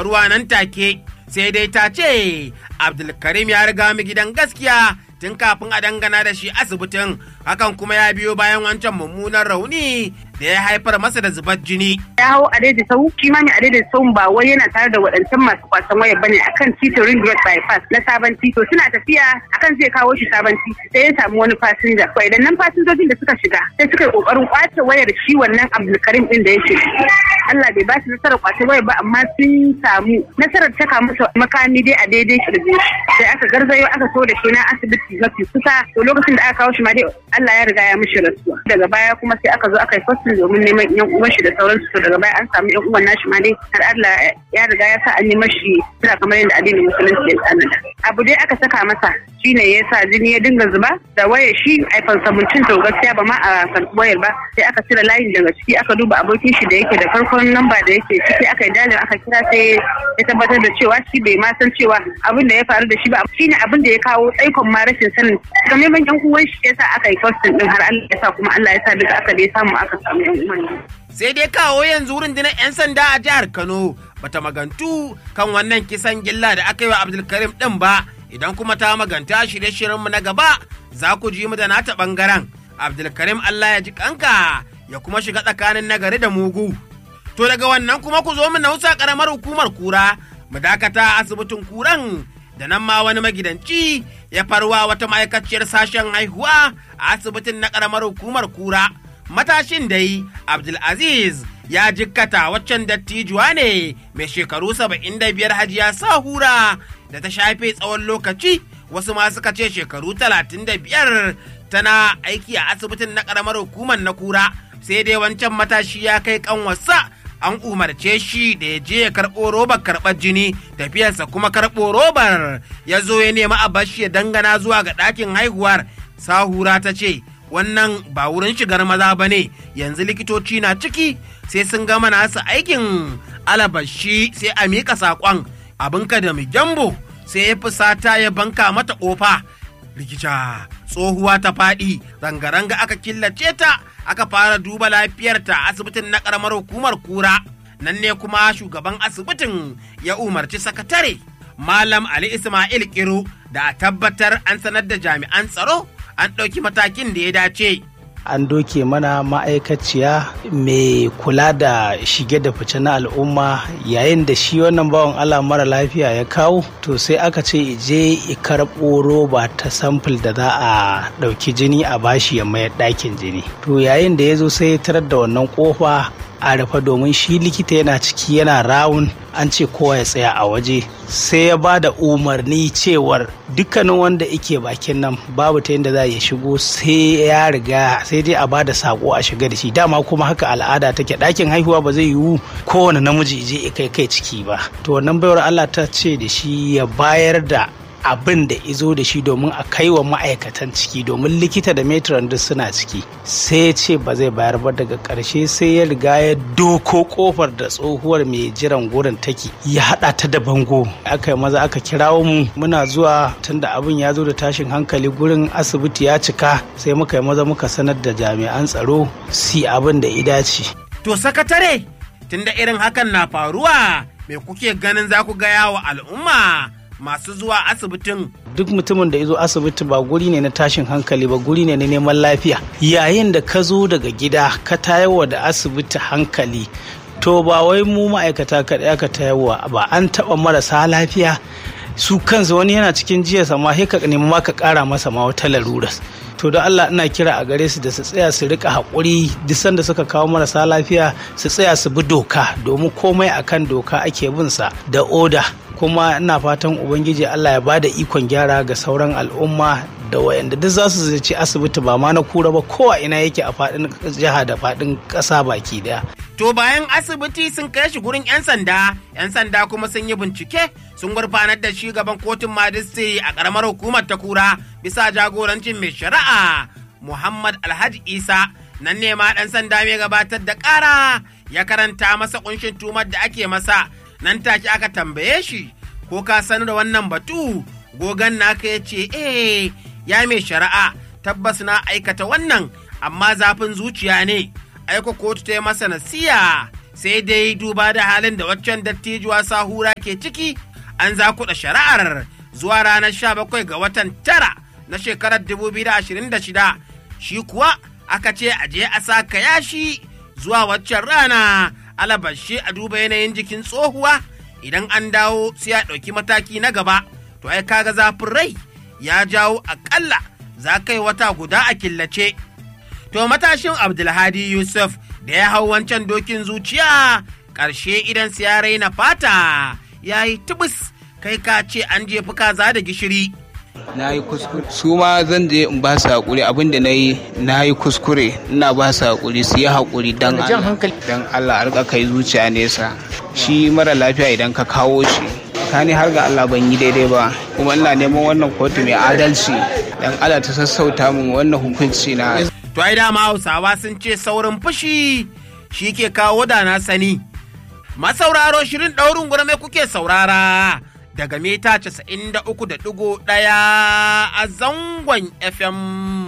faruwa nan take sai dai ta ce abdulkarim ya riga mu gidan gaskiya tun kafin a dangana da shi asibitin hakan kuma ya biyo bayan wancan mummunan rauni da ya haifar masa da zubar jini. Ya hau a daidai sau shi ma a daidai sau ba wai yana tare da waɗancan masu kwasan waya bane akan titin ring road bypass na sabon tito suna tafiya akan zai kawo shi sabon titi sai ya samu wani fasinja. To idan nan fasinjojin da suka shiga sai suka yi kokarin kwace wayar shi wannan Abdulkarim din da ya shiga. Allah bai ba su nasarar kwace wayar ba amma sun samu nasarar taka masa makami dai a daidai kirji sai aka garzayo aka so da shi na asibiti mafi kusa to lokacin da aka kawo shi ma dai Allah ya riga ya mishi rasuwa. Daga baya kuma sai aka zo aka yi fasin domin neman yan uwan shi da sauransu to daga baya an samu yan uwan nashi ma dai har Allah ya riga ya sa an yi mashi kira kamar yadda addinin musulunci ya tsananta abu dai aka saka masa shine ya sa jini ya dinga zuba da wayar shi iPhone 17 to gaskiya ba ma a karɓi wayar ba sai aka cire layin daga ciki aka duba abokin shi da yake da farkon namba da yake ciki aka yi dalilin aka kira sai ya tabbatar da cewa shi bai ma san cewa abin da ya faru da shi ba shine abin da ya kawo tsaikon ma rashin sanin kamar yan uwan shi yasa aka yi postin din har Allah ya sa kuma Allah ya sa duka aka dai samu aka samu Sai dai kawo yanzu rundunar 'yan sanda a jihar Kano bata magantu kan wannan kisan gilla da aka yi wa Abdulkarim ɗin ba idan kuma ta maganta shirye-shiryenmu na gaba za ku ji mu da nata ɓangaren. Abdulkarim Allah ya ji kanka ya kuma shiga tsakanin nagari da mugu. To daga wannan kuma ku zo mu nausa ƙaramar hukumar kura mu dakata asibitin kuran da nan ma wani magidanci ya farwa wata ma'aikaciyar sashen haihuwa a asibitin na ƙaramar hukumar kura. matashin dai abdulaziz ya jikkata waccan dattijuwa ne mai shekaru saba'in da biyar hajiya sahura da ta shafe tsawon lokaci wasu ma suka ce shekaru talatin da biyar tana aiki a asibitin na ƙaramar hukumar na kura sai dai wancan matashi ya kai kanwarsa an umarce shi da ya je ya karɓo robar karɓar jini tafiyarsa kuma karɓo robar ya zo ya nemi a bashi ya dangana zuwa ga ɗakin haihuwar sahura ta ce wannan ba wurin shigar maza ba ne yanzu likitoci na ciki sai sun gama nasu aikin alabashi sai a miƙa saƙon abinka da jambo sai ya fusata ya banka mata ƙofa likita tsohuwa ta faɗi ranga-ranga aka killace ta aka fara duba lafiyarta asibitin na ƙaramar hukumar kura nan ne kuma shugaban asibitin ya umarci sakatare malam ali ismail kiro da a tabbatar an sanar da jami'an tsaro an ɗauki matakin da ya dace. An doke mana ma'aikaciya mai kula da shige da fice na al'umma yayin da shi wannan bawan Allah mara lafiya ya kawo to sai aka ce je karɓo roba ta samfil da za a ɗauki jini a bashi ya mayar ɗakin jini. To yayin da ya zo sai ya tarar da wannan ƙofa a rufe domin shi likita yana ciki yana rawun an ce kowa ya tsaya a waje sai ya ba da umarni cewar dukkanin wanda ike bakin nan babu ta yadda za ya shigo sai ya riga sai dai a ba da sako a shiga da shi dama kuma haka al'ada take ɗakin haihuwa ba zai yiwu kowane namiji je kai kai ciki ba to wannan baiwar Allah ta ce da shi ya bayar da abin da izo da shi domin a kai wa ma'aikatan ciki domin likita da metron duk suna ciki sai ya ce ba zai bayar ba daga ƙarshe sai ya riga ya doko kofar da tsohuwar mai jiran gurin take ya haɗa ta da bango aka yi maza aka kirawo mu muna zuwa tunda abin ya zo da tashin hankali gurin asibiti ya cika sai muka yi maza muka sanar da jami'an tsaro si abin da ya dace. to sakatare tunda irin hakan na faruwa me kuke ganin za ku gaya wa al'umma masu zuwa asibitin. Duk mutumin da ya zo asibiti ba guri ne na tashin hankali ba guri ne na neman lafiya. Yayin da ka zo daga gida ka tayarwa da asibiti hankali to ba wai mu ma'aikata kaɗai aka tayarwa ba an taɓa marasa lafiya su kansu wani yana cikin jiya sama sai ka nemi ma ka ƙara masa ma wata larura. to da Allah ina kira a gare su da su tsaya su rika haƙuri duk sanda suka kawo marasa lafiya su tsaya su bi doka domin komai akan doka ake bin sa da oda kuma ina fatan ubangiji Allah ya bada ikon gyara ga sauran al'umma da wayanda duk za su zaci asibiti ba ma na kura ba kowa ina yake a faɗin jiha da faɗin ƙasa baki daya. To bayan asibiti sun kai shi gurin 'yan sanda, 'yan sanda kuma sun yi bincike sun gurfanar da shi gaban kotun majistiri a ƙaramar hukumar ta kura bisa jagorancin mai shari'a Muhammad Alhaji Isa nan ne ma ɗan sanda mai gabatar da ƙara ya karanta masa ƙunshin tumar da ake masa nan take aka tambaye shi ko ka sanu da wannan batu gogan naka ya ce eh ya mai shari'a tabbas na aikata wannan amma zafin zuciya ne aiko kotu ta yi masa nasiya sai dai duba da halin da waccan dattijuwa sahura ke ciki an zakuɗa shari'ar zuwa ranar 17 ga watan tara na shekarar 2026 shi kuwa aka ce a je a sa yashi zuwa waccan rana alabashi a duba yanayin jikin tsohuwa idan an dawo sai a ɗauki mataki na gaba to ai kaga zafin rai ya jawo akalla za kai wata guda a killace to matashin abdulhadi yusuf da ya hau wancan dokin zuciya ƙarshe idan ya raina fata ya yi tubus kai ka ce an jefi kaza da gishiri na yi kuskure su ma zan je in ba su haƙuri abin da na yi na yi kuskure ina ba su haƙuri su yi haƙuri don Allah don Allah a rika kai zuciya nesa shi mara lafiya idan ka kawo shi kani har ga Allah ban yi daidai ba kuma ina neman wannan kotu mai adalci don Allah ta sassauta min wannan hukunci na to ai dama Hausawa sun ce saurin fushi shi ke kawo da na sani masauraro shirin ɗaurin gurme kuke saurara daga mita 93.1 a zangon FM.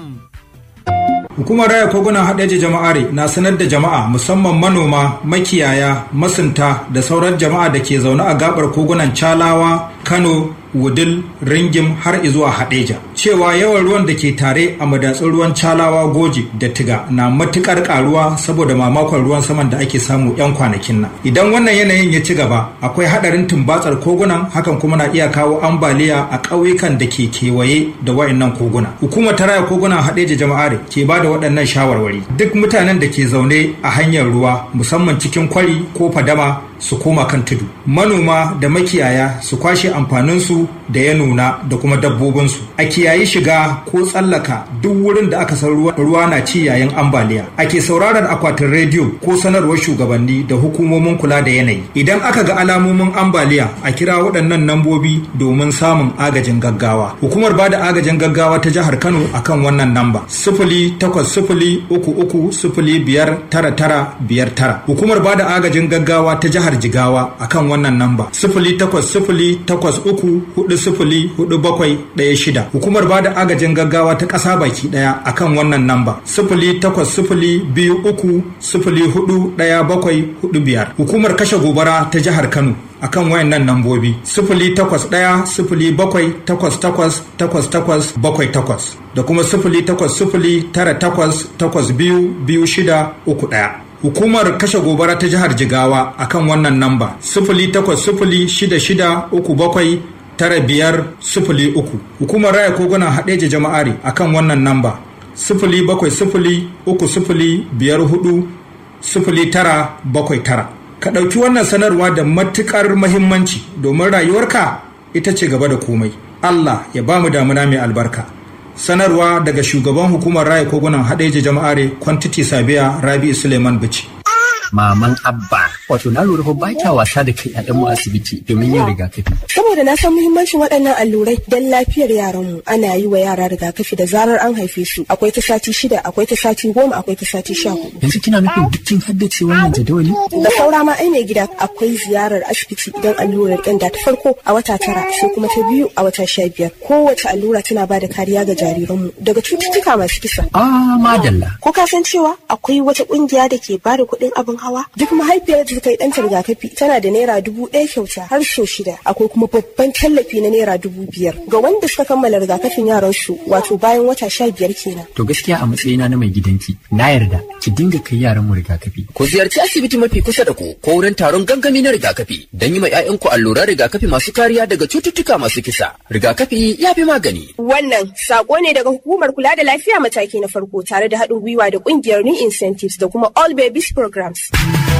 Hukumar raya kogunan haɗeji jama'are na sanar da jama'a musamman manoma, makiyaya, masunta da sauran jama'a da ke zaune a gabar kogunan Calawa, Kano, Wudil, Ringim har izuwa Haɗeja. Cewa yawan ruwan da ke tare a madatsun ruwan Calawa Goji da Tiga na matukar karuwa saboda mamakon ruwan saman da ake samu 'yan kwanakin nan. Idan wannan yanayin ya ci gaba, akwai haɗarin tumbatsar kogunan hakan kuma na iya kawo ambaliya a ƙauyukan da ke kewaye da wayannan koguna. Hukumar ta raya kogunan Haɗeja jama'are ke ba da waɗannan shawarwari. Duk mutanen da ke zaune a hanyar ruwa musamman cikin kwari ko fadama su koma kan tudu manoma da makiyaya su kwashe amfaninsu da ya nuna da kuma dabbobinsu a kiyayi shiga ko tsallaka duk wurin da aka san ruwa na ci yayin ambaliya ake sauraron akwatin rediyo ko sanarwar shugabanni da hukumomin kula da yanayi idan aka ga alamomin ambaliya a kira waɗannan nambobi domin samun agajin gaggawa hukumar ba da agajin gaggawa ta jihar kano akan wannan namba sifili takwas sifili uku uku sifili biyar tara tara biyar tara hukumar ba da agajin gaggawa ta jihar jihar Jigawa akan wannan namba sifili takwas sifili takwas uku hudu sifili hudu bakwai ɗaya shida. Hukumar ba da agajin gaggawa ta ƙasa baki ɗaya akan wannan namba sifili takwas sifili biyu uku sifili hudu ɗaya bakwai hudu biyar. Hukumar kashe gobara ta jihar Kano akan wayannan nambobi sifili takwas ɗaya sifili bakwai takwas takwas takwas takwas bakwai takwas da kuma sifili takwas sifili tara takwas takwas biyu biyu shida uku ɗaya. Hukumar kashe gobara ta jihar Jigawa akan wannan namba sifili takwas sifili shida shida uku bakwai tara biyar sifili uku. Hukumar raya kogunan haɗeje jama'ari akan wannan namba sifili bakwai sifili uku sifili biyar hudu sifili tara bakwai tara. Ka ɗauki wannan sanarwa da matuƙar mahimmanci domin rayuwarka ita ce gaba da komai. Allah ya ba mu damuna mai albarka. sanarwa daga shugaban hukumar raya kogunan haɗeji jama'are kwantiti sabiya rabi suleiman bici maman abba wato na lura ba kya wasa da kai mu asibiti domin yin rigakafi saboda na san muhimmancin waɗannan allurai don lafiyar yaranmu ana yi wa yara rigakafi da zarar an haife su akwai ta sati shida akwai ta sati goma akwai ta sati sha hudu yanzu kina nufin dukkin haddace wannan jadawali da saura ma ai mai gida akwai ziyarar asibiti idan allurar ƙyanda ta farko a wata tara sai kuma ta biyu a wata sha biyar kowace allura tana ba da kariya ga jariranmu daga cututtuka masu kisa ah madalla ko ka san cewa akwai wata ƙungiya da ke ba da kuɗin abin hawa duk mahaifiyar da ta yi ɗanta rigakafi tana da naira dubu ɗaya kyauta har so shida akwai kuma babban tallafi na naira dubu biyar ga wanda suka kammala rigakafin yaran su wato bayan wata sha biyar kenan. to gaskiya a matsayina na mai gidanki na yarda ki dinga kai yaran mu rigakafi. ku ziyarci asibiti mafi kusa da ku ko wurin taron gangami na rigakafi don yi ma 'ya'yanku alluran rigakafi masu kariya daga cututtuka masu kisa rigakafi ya fi magani. wannan sako ne daga hukumar kula da lafiya mataki na farko tare da haɗin gwiwa da ƙungiyar new incentives da kuma all babies programs.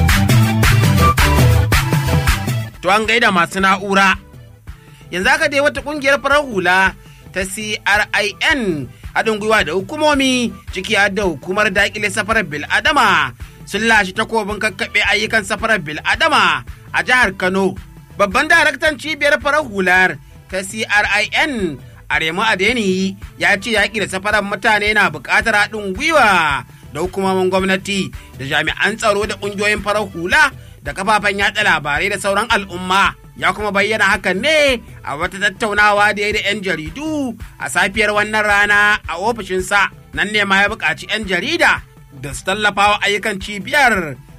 To an gaida masu na'ura. Yanzu aka dai wata kungiyar farar hula ta CRIN haɗin gwiwa da hukumomi ciki har da hukumar daƙile safarar bil'adama sun lashe takobin kakkaɓe ayyukan safarar bil'adama a jihar Kano. Babban daraktan cibiyar farar hular ta CRIN Aremu Adeni ya ce yaƙi da safarar mutane na buƙatar haɗin gwiwa da hukumomin gwamnati da jami'an tsaro da ƙungiyoyin farar hula da kafafen yada labarai da sauran al'umma ya kuma bayyana hakan ne a wata tattaunawa da ya da 'yan jaridu a safiyar wannan rana a ofishinsa nan ne ma ya buƙaci 'yan jarida da su tallafa wa ayyukan cibiyar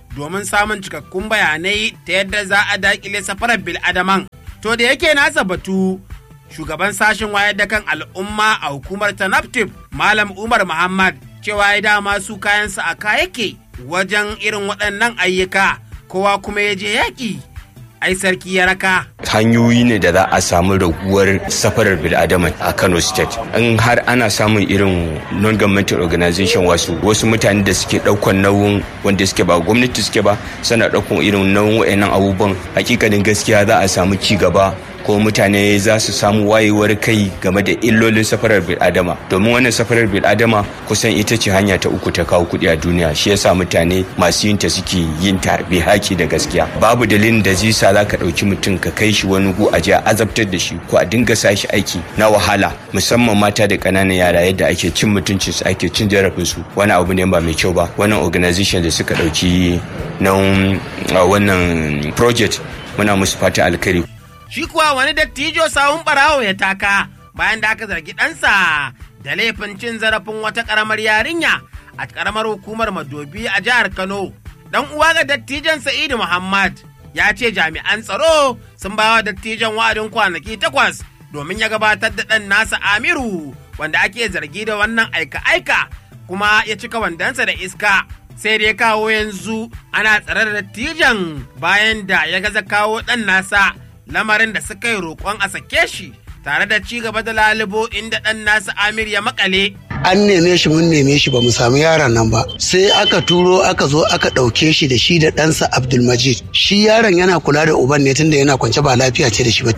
domin samun cikakkun bayanai ta yadda za a daƙile safarar bil'adaman. To da yake nasa batu shugaban sashen wayar da kan al'umma a hukumar tanaptif malam umar muhammad cewa ya dama su kayansa a yake wajen irin waɗannan ayyuka kowa kuma ya je yaƙi ai sarki ya raka hanyoyi ne da za a samu raguwar safarar bil'adama a kano state in har ana samun irin non-governmental organization wasu wasu mutane da suke daukan nauyin wanda suke ba gwamnati suke ba suna daukan irin nauyin wayannan abubuwan hakikanin gaskiya za a samu ci gaba ko mutane za su samu wayewar kai game da illolin safarar bil'adama domin wannan safarar bil'adama kusan ita ce hanya ta uku ta kawo kuɗi a duniya shi yasa mutane masu yin ta suke yin ta bi haki da gaskiya babu dalilin da zai sa za ka ɗauki mutum ka kai shi wani gu a je a azabtar da shi ko a dinga sa shi aiki na wahala musamman mata da ƙananan yara yadda ake cin mutuncin su ake cin jarafin su wani abu ne ba mai kyau ba wannan organization da suka ɗauki nan wannan project muna musu fata alkhairi shi kuwa wani dattijo sawun barawo ya taka bayan da aka zargi ɗansa da laifin cin zarafin wata ƙaramar yarinya a ƙaramar hukumar madobi a jihar kano dan uwa ga dattijan sa'idu muhammad ya ce jami'an tsaro sun bawa dattijan wa'adin kwanaki takwas domin ya gabatar da ɗan nasa amiru wanda ake zargi da wannan aika-aika kuma ya cika wandansa da iska sai dai kawo yanzu ana tsare da dattijan bayan da ya gaza kawo ɗan nasa lamarin da suka yi roƙon a sake shi tare da ci gaba da lalubo inda ɗan nasa Amir ya makale. An neme shi mun neme shi ba mu samu yaron nan ba sai aka turo aka zo aka ɗauke shi da shi da ɗansa Abdulmajid shi yaron yana kula da uban ne tunda yana kwance ba lafiya ce da shi ba